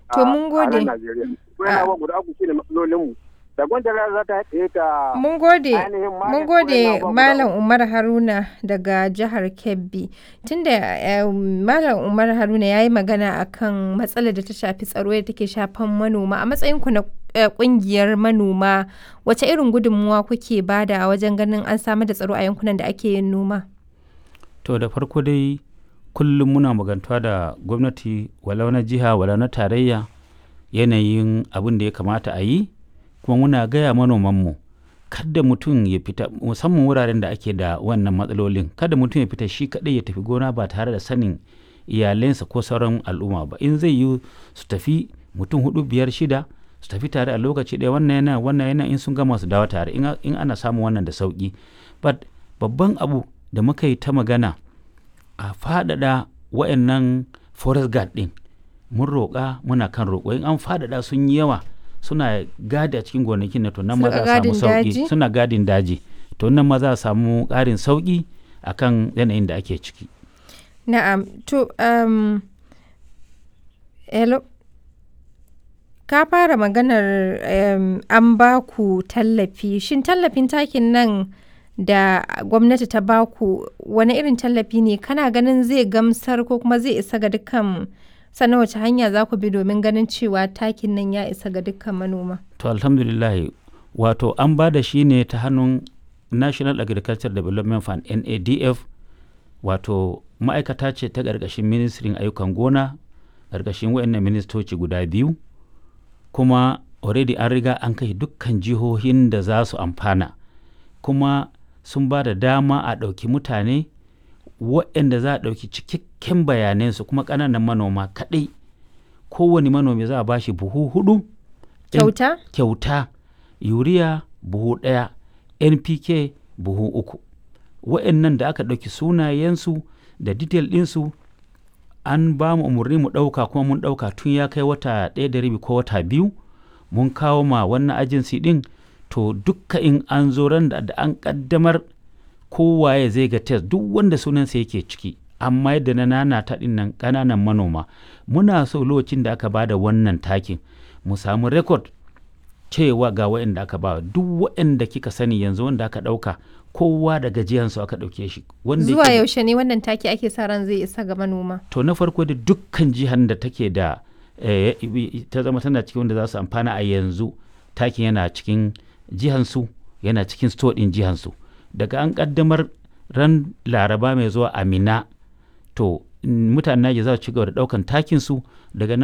To mun gode. a nan Najeriya. Wannan abubuwa guda uku shine matsalolinmu. Da gwamnati za ta haɗe ta Mun gode, ainihin mun magance gode waɗannan abubuwa Malam guda Umar Haruna daga jihar Kebbi. Tunda eh, Malam Umar Haruna ya yi magana akan matsalar da ta shafi tsaro da take shafan manoma. A matsayinku na eh, ƙungiyar manoma, wace irin gudunmuwa kuke bada wajen ganin an samar da tsaro a yankunan da ake yin noma? To da farko dai kullum muna magantuwa da gwamnati walau na jiha walau na tarayya yanayin abin da ya kamata a yi kuma muna gaya manomanmu kada mutum ya fita musamman wuraren da ake da wannan matsalolin kada mutum ya fita shi kaɗai ya tafi gona ba tare da sanin iyalensa ko sauran al'umma ba in zai yi su tafi mutum hudu biyar shida su tafi tare a lokaci ɗaya wannan yana wannan yana in sun gama su dawo tare in a- in ana samun wannan da sauki but babban abu da muka yi ta magana a faɗaɗa wa'annan forest guard ɗin mun roƙa muna kan roƙo in an faɗaɗa sun yi yawa suna gadi a cikin gonakin na to nan ma Suna za a samu gadin daji? sauƙi suna gadin daji to nan ma za a samu ƙarin sauƙi akan yanayin da ake ciki Na'am, to, um, hello. Ka fara maganar um, an ba ku tallafi. Shin tallafin takin nan da gwamnati ta ba ku wani irin tallafi ne? Kana ganin zai gamsar ko kuma zai isa ga dukkan sannan wace hanya za ku bi domin ganin cewa takin nan ya isa ga dukkan manoma? to alhamdulillah wato an ba da shi ne ta hannun national agriculture development fund nadf wato ma'aikata ce ta ƙarƙashin ministrin ayyukan gona ƙarƙashin wayannan ministoci guda biyu kuma already an riga an kai dukkan jihohin da za su amfana kuma sun ba da dama a ɗauki mutane waɗanda za a ɗauki cikakken bayanansu kuma ƙananan manoma kaɗai kowane manomi za a ba shi buhu hudu in- Kyauta? kyauta yuriya buhu ɗaya npk buhu uku wa'annan da aka ɗauki sunayensu da detail ɗinsu an ba mu umarni mu ɗauka kuma mun ɗauka tun ya kai wata ɗaya da rabi ko wata biyu mun kawo ma wannan agency ɗin to dukka in an zo ran da da an ƙaddamar kowaye zai ga test duk wanda sunansa yake ciki amma yadda na nanata ɗin nan ƙananan manoma muna so lokacin da aka bada wannan takin mu samu rekod cewa ga waɗanda aka ba duk waɗanda kika sani yanzu wanda aka ɗauka kowa da gajiyansu aka ɗauke shi wanda Zuwa yake da- yaushe ne wannan taki ake sa ran zai isa ga manoma? to na farko da dukkan jihar da take da eh, ta zama tana cikin wanda za su amfana a yanzu takin yana cikin jihansu yana cikin store ɗin jihansu daga an ƙaddamar ran laraba mai zuwa amina to mm, mutanen Naija za su ci gaba da ɗaukan takinsu daga nan